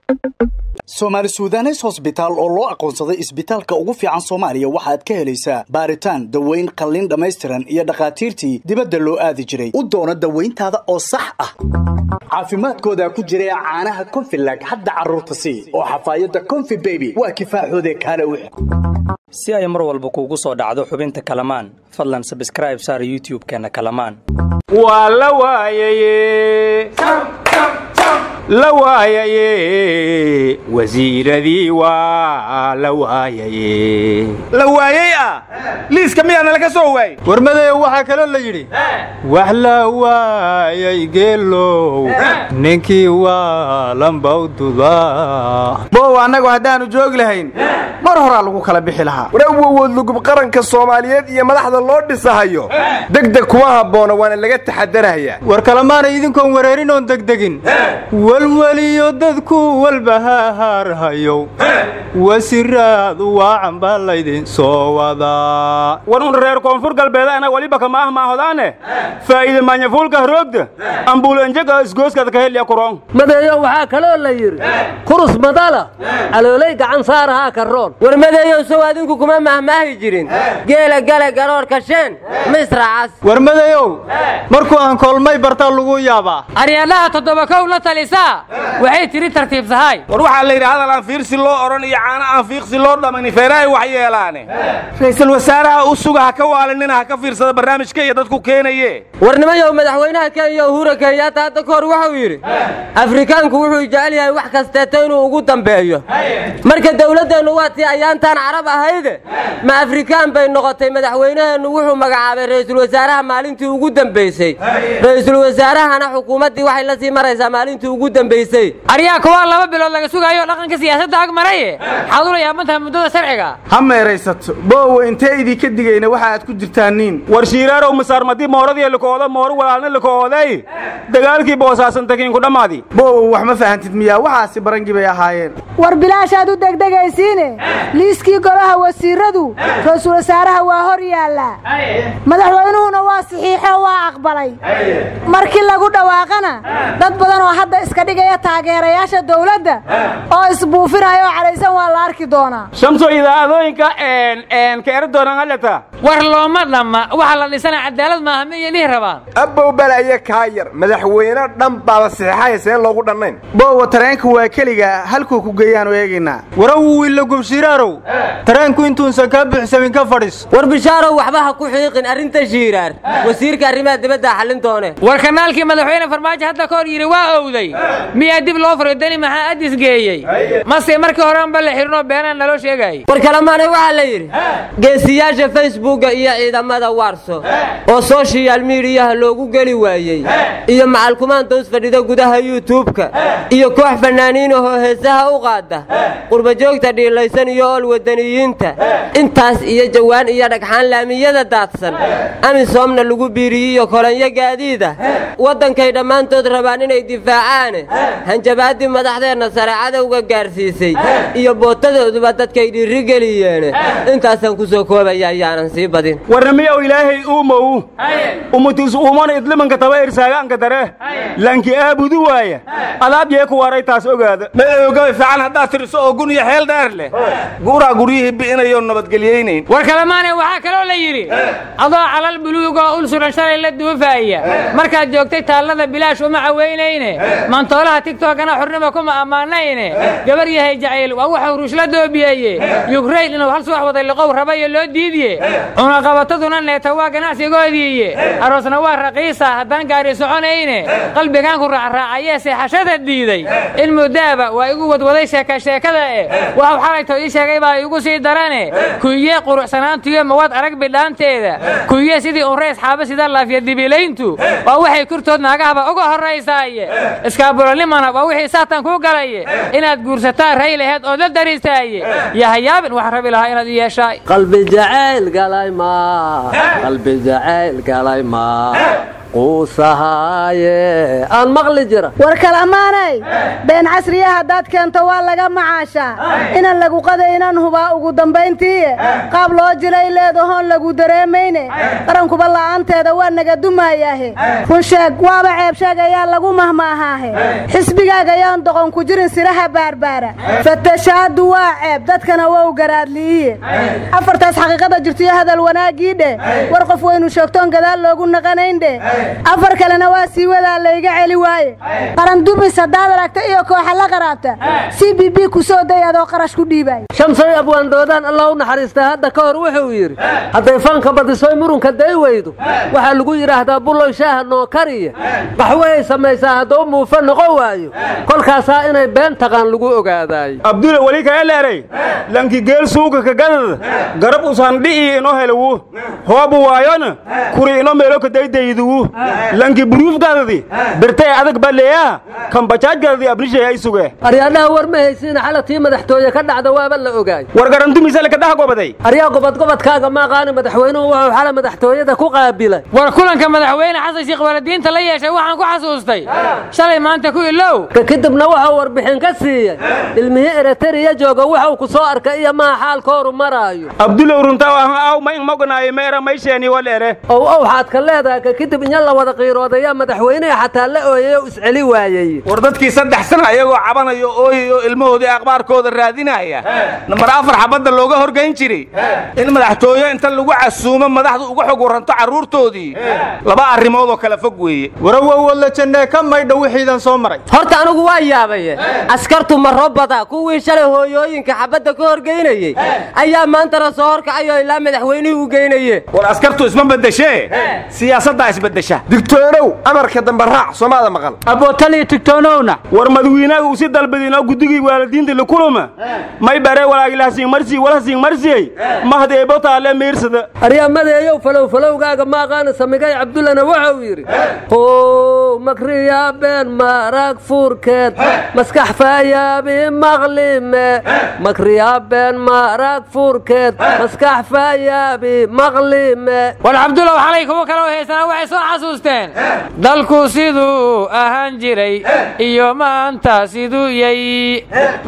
soomaali suudanes hosbitaal oo loo aqoonsaday isbitaalka ugu fiican soomaaliya waxaad ka helaysaa baaritaan daweyn qalliin dhammaystiran iyo dhakhaatiirtii dibadda loo aadi jiray u doono dawayntaada oo sax ah caafimaadkooda ku jira caanaha konfilag hadda carruurta sii oo xafaayadda konfi beby waa kifaaxoode kaale u si ay mar walba kuugu soo dhacdo xubinta kalamaan fadlan sabskraib saar youtub-keenna kalamaan waa la waayaye la waayaye wasiiradii waa la waayaye la waayey ah liiska miyaana laga soo waayey warmadeeyo waxaa kaloo la yidhi wax la waayay geelow ninkii waa lambawduda bow annagu haddaannu joogi lahayn mar horaa lagu kala bixi lahaa warawowood lugub qaranka soomaaliyeed iyo madaxda loo dhisahayo degdeg kuma habboona waana laga taxadarayaa war kalemaana idinkoon wareerin oon degdegin walweliyo dadku walbahahaarhayow wasiraad waacan baa laydin soo wadaa war un reer koonfur galbeed ana waliba kama ah maahodaane faa'iide maanyafuulka roogda ambuulanjaga isgooskada ka helya kuroon madeeyo waxaa kaloo la yidhi kurus madala caloolay gacan saarahaa karoon war madeeyow sow adinku kuma mahmaahi jirin geela gale garoorka sheen ma israacas warmadeeyow markuu aan koolmay bartaa lagu yaabaa aryadhaha toddoba kow la talisaa waxay tiri tartiib tahay war waxaa la yidhi hadal aan fiirsi loo odhan iyo caano aan fiiqsi loo dhammayni feerahay wax yeelaane ra'iisul wasaaraha u suga ha ka waalinina ha ka fiirsada barnaamijka iyo dadku keenaye warnimayow madaxweynaha kenya uhura kenyaata hadda ka hor wuxuu yidhi afrikaanku wuxuu jecel yahay wax kasteeto inuu ugu dambeeyo marka dawladdeennu waa tii ayaantaan carab ahayde ma afrikaan bay noqotay madaxweynaheennu wuxuu magacaabay ra'iisul wasaaraha maalintii ugu dambaysay ra'iisul wasaarahana xukuumaddii waxay la sii maraysaa maalintii ugu dambaysay aryaa kuwaa laba bilood laga sugaayo dhaqanka siyaasadda ag maraye maxaad ula yaabantahay muddada sharciga ha meeraysato boowo intee idinka digayna waxa aad ku jirtaaniin war shiiraarow masaarmadii mooradii likooda mooro walaalna likooday dagaalkii boosaasantakiin ku dhammaadi boowo wax ma fahantid miyaa waxaasi barangii bay ahaayeen war bilaashaad u degdegaysiine liiskii golaha wasiiradu ra-iisul wasaaraha waa hor yaallaa madaxweynuhuna waa saxiixo waa aqbalay markii lagu dhawaaqana dad badan oo hadda iska dhigaya taageerayaasha dawladda oo isbuufinaya oo cadhaysan waa la arki doonaa shamso idaacadooyinka ka eri doonaan halata war looma dhamma waxa la dhisana cadaalad maaha miyay dhihi rabaan abbow balaye kaa yar madaxweyne dhan baaba saxiixaya seen loogu dhannayn boowa tareenka waa keliga halkuu ku geeyaanu eegaynaa warawu wiilla gubshiraarow tareenku intuusan kaa buuxsamin ka fadhis war bishaarow waxba ha ku xiiqin arrinta shiiraar wasiirka arrimaha dibadda xallin doone war kanaalkii madaxweyne farmaajo hadda ka hor yidhi waa owday miyaa dib loo furay dani maxaa addis geeyey mase markii horeanba la xidhinoo beenaan naloo sheegaayay war kalemaanay waxaa la yidhi geesiyaasha facebooka iyo ciidamada waarso oo soshiyal miidiyaha loogu geli waayey iyo macalkumaan dows fadhida gudaha yuutubka iyo koox fannaaniinahoo heesaha u qaada qurbajoogta dhiilaysan iyo ool wadaniyiinta intaas iyo jawaan iyo dhagxaan laamiyada daadsan amisoomna lagu biiriyiyo kolanyo gaadiida waddankay dhammaantood rabaan inay difaacaane hanjabaaddii madaxdeenna sare cadowga gaarsiisay iyo bootadooduba dadkay dhiirigeliyeen intaasaan ku soo koobaya ayaanan sii badin warnamiyow ilaahay uumow umutis uumana idlimanka taba irsaagaanka dare lanki aabudu waaya adaab yee ku waray taas ogaada maogaba fiican haddaad tiriso oo gun iyo xeel dheer leh guuraa guryihii bi'inayo nabadgelyaynayn war kalemaane waxaa kaloo la yidhi adoo calal buluugoo ul suran shalay la duufaaya markaad joogtay taallada bilaash uma caweynayne mantoolaha tigtokana xurnima kuma ammaanayne gabar yahay jacayl waa wuxuu ruushla doobiyeeye yukrayn inuu hal subax waday liqow rabayo loo diidiye cunaqabataduna neeta waa ganacsigoodiiye aroosna waa raqiisa haddaan gaari soconayne qalbigaan ku raacraacayee seexashada diiday in muddaaba waa igu wadwaday sheeka sheekada eh waxuu xalayto ii sheegay baa igu sii darane kuyiye quruxsanaantuyo mawaad arag bidhaanteeda kuyiye sidii unrays xaaba sida laafya dibilayntu waa waxay kurtood naagahaba uga horraysaaye iskaabulanimana waa wixii saatan kuu galaye inaad guursataan ray laheed ood la darisaaye yahayaabin wax rabi lahaa inaad i yeeshaay qalbi jacayl galay ma qalbi jacayl galay ma quusahaaye aan maqli jira war kalamaanay been casriya haddaad keento waa laga macaashaa inaan lagu qadaynan hubaa ugu dambayntiiye qaab loo jilay leedahoon lagu dareemayne qarankuba la'aanteeda waa naga dumaayaahe run sheeg waaba ceeb sheeg ayaa lagu mahmaahaahe xisbigaaga ayaan doqon ku jirin siraha baarbaara fatashaadu waa ceeb dadkana wow garaadli'iye afartaas xaqiiqada jirtiyo hadal wanaaggii dheh war qof waynu sheegtoon gadaal loogu naqanayn dheh afar kalena waa sii wadaa layga celi waaye qaran dumis haddaad aragta iyo kooxa la qaraabta c b b ku soo day adoo qarash ku dhiibay shamsay abwaandoodaan allah u naxariistaa hadda ka hor wuxuu yidhi hadday fanka badisoy murunka day weydo waxaa lagu yidhaahdaa bulloy shaaha noo kariya qaxweay samaysaa hadduu muufa noqon waayo kolkaasaa inay been taqaan lagu ogaadaayo abdula weli kaya leeray lanki geel suuga ka gadad garab usandhi'i ino helawu hoobu waayona kuri ino meelo ka daydayduwu lanki buruufgadadi birtay adag baleeyaa kan bajaajgadadi abrishay ay suge aryaadhaha war ma haysiina xalatii madaxtooye ka dhacda waaba la ogaay war garantumisale ka dhaha gobaday aryaa gobodgobodkaaga maaqaani madaxweynuhu wuxuu xala madaxtooyada ku qaabilay war kulanka madaxweyne xasan sheekh waladiinta la yeeshay waxaan ku xasuustay shalay maanta ku ilow ka kadibna wuxuu warbixin ka siiyey ilmihii ereteriya jooga wuxuu ku soo arkay iyo maa xaalkooru maraayo abdulow runtaa ahan aw ma in moganaayo meera maysheeni waleere ow ow waxaad ka leedahay ka kadib inya la wada qiiroodayaa madaxweyneha xataa la ooyay oo isceli waayey war dadkii saddex sana ayagoo cabanayo ooyayo ilmahoodii akhbaarkooda raadinaya nambar afar xabadda looga horgayn jiray in madaxtooye inta lagu casuumo madaxdu uga xog waranto carruurtoodii laba arrimood oo kala fog weeye warawowodla jannee ka maydha wixiidan soo maray horta anigu waa yaabaye askartu maro bada kuwii shalay hooyooyinka xabadda ka horgeynayey ayaa maantana soo horkacayoo ilaa madaxweynihii u geynaye war askartu isma beddeshee siyaasaddaa isbeddesha digtoonow amarka dambe raac soomaada maqal abootaliyo tigtoonowna war madawiinaga uu si dalbadinoo guddigii waalidiinta likuluma may bare walaagilahasiin marsii walhasiin marsiyey mahdeebo taale miirsada aryamadeeyow falow falowgaaga maaqaana samigay cabdullana wuxuu yidhi how makriya been marag furkeed maskax faayaabi maqlime makriya been marag furkeed maskax faayaabi maqlime war cabdullaw xalay kuwa kaloo haysana waxay soo xasuusteen dalku siduu ahaan jiray iyo maanta siduu yay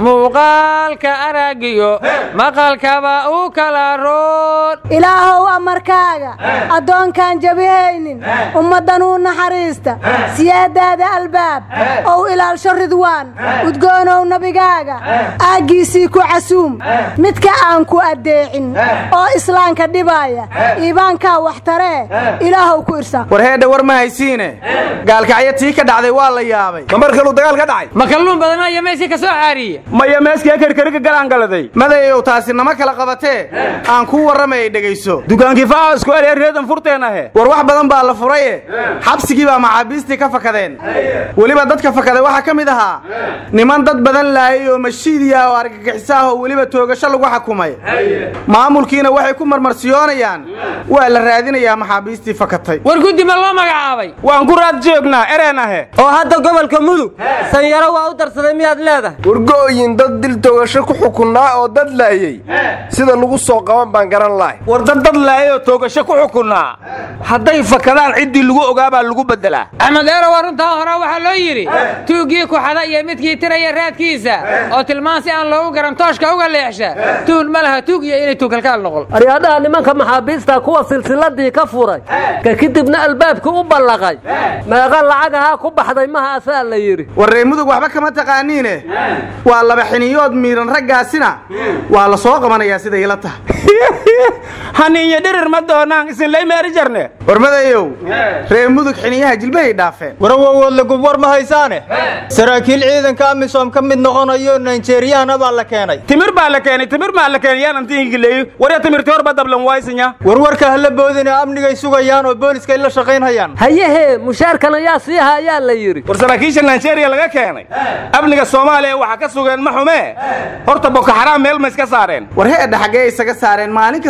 muuqaalka araagiyo maqalkaba u kala roon ilaahow amarkaaga addoonkaan jabihaynin ummaddan uu naxariista siyaadaada albaab ow ilaalsho ridwaan udgoonow nabigaaga aaggiisii ku casuum midka aan ku addeecin oo islaamka dhibaaya iibaankaa wax taree ilaahow ku irsaaq war heedha war ma haysiine gaalkacyo tii ka dhacday waa la yaabay ma mar kaluu dagaal ka dhacay ma kalluun badana iyo meeshii ka soo caariye maya meeskee karkariga galaangaladay madayow taasi nama kala qabatee aan kuu warramayay dhegayso dukaankii faa isku elya reedan furteen ahe war wax badan baa la furaye xabsigii baa maxaabiistii ka fakadeen weliba dadka fakaday waxaa ka mid ahaa niman dad badan laayay oo mashiidiya oo argagixisaah oo weliba toogasho lagu xakumay maamulkiina waxay ku marmarsiyoonayaan waa la raadinayaa maxaabiistii fakatay war guddi ma loo magacaabay waan ku raad joognaa ereen ahe oo hadda gobolka mudug sanyaro waa u darsaday miyaad leedahay wargo'yin dad dil toogasho ku xukunnaa oo dad laayey sida lagu soo qaban baan garan lahay war dad dad laayay oo toogasho ku xukunnaa hadday fakadaan ciddii lagu ogaabaa lagu beddelaa axmed eero waa runtaa hore waxaa loo yidhi tuuggii kuxada iyo midkii tiraya raadkiisa oo tilmaan si aan loogu garan tooshka uga leexsha tuun ma laha tuug iyo inay tuukalkaal noqon aryaadhaha nimanka maxaabiista kuwa silsiladii ka furay ka kadibna albaabkii u ballaqay meeqa lacagahaa ku baxday mahaasaa la yidhi war reer mudug waxba kama taqaaniine waa laba xiniyood miidhan raggaasina waa la soo qabanayaa siday ila tahay haniiyo dhirir ma doonaan isinlay meeri jarne war madayow reer mudug xiniyaha jilbahay dhaafeen warawowodla gub war ma haysaane saraakiil ciidanka amisom ka mid noqonayo naijeriyana baa la keenay timir baa la keenay timir maa la keenay yaan antiingileeyo warya timirti horba dablan waaysinya warwarka hala boodine amnigay sugayaan oo booliska ay la shaqaynhayaan hayahee mushaarkan ayaa sii hayaa la yidhi war saraakiisha nigeria laga keenay amniga soomaaliya waxaa ka sugeen ma xumee horta boko xaraam meel ma iska saareen war heedha xaggee isaga saareen maalin kasta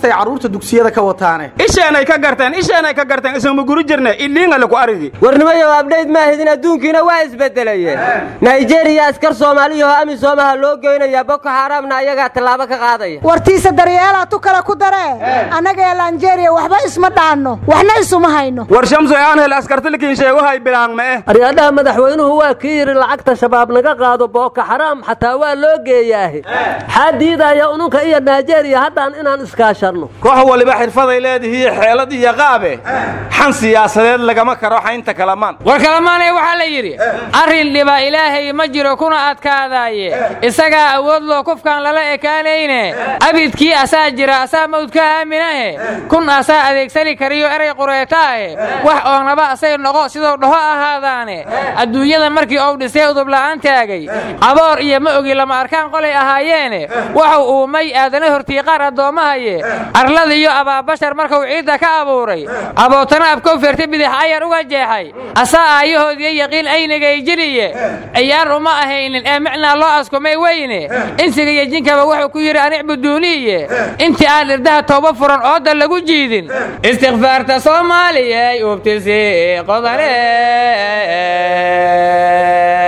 kastay carruurta dugsiyada ka wataane isheenay ka garteen isheenay ka garteen isagma guri jirne iliingale ku arigi warnimayow abdhayd ma ahidin adduunkiina waa isbedelayeen nigeriya askar soomaaliyahoo amisomaha loo geynayaa boko xaaraamna ayagaa tallaabo ka qaadaya wartiisa daryeelaa tu kale ku daree annaga ee lanjeeriya waxba isma dhaanno waxna isuma hayno war shamso aan hel askartilikiin sheegohay bilaang ma eh aryaadhaha madaxweynuhu waa kii yidhi lacagta shabaab naga qaado booko xaraam xataa waa loo geeyaahe xaa diidaya ununka iyo nigeriya haddaan inaan iskaashanno koox waliba xirfaday leedihiiyo xeelad iyo qaabe xan siyaasadeed lagama karo xaynta kalamaan war kalamaanee waxaa la yidhi arrin dhiba ilaahay ma jiro kuna adkaadaaye isagaa awood loo kufkaan lala ekaanayne abidkii asaa jira asaa mawdka aaminahe kun asaa adeegsani kariyo eray qureetaahe wax oonaba asay noqo siduu dhaho ahaadaane adduunyada markii uu dhisay udubla'aan taagay aboor iyo ma ogi lama arkaan qolay ahaayeene waxuu uumay aadana hortiiqaar addoommahaye arlada iyo abaabashar markuu ciidda ka abuuray abootana abkow feerta bidix ayar uga jeexay asaa aayahoodiyo yaqiin aynagay jiriye ciyaar uma ahaynin ee micnaa loo askumay weyne insiga iyo jinkaba wuxuu ku yidhi anicbuduuniiye intii aan irdaha tooba furan ooda lagu jiidin istikfaarta soomaaliyay ubtisi qodane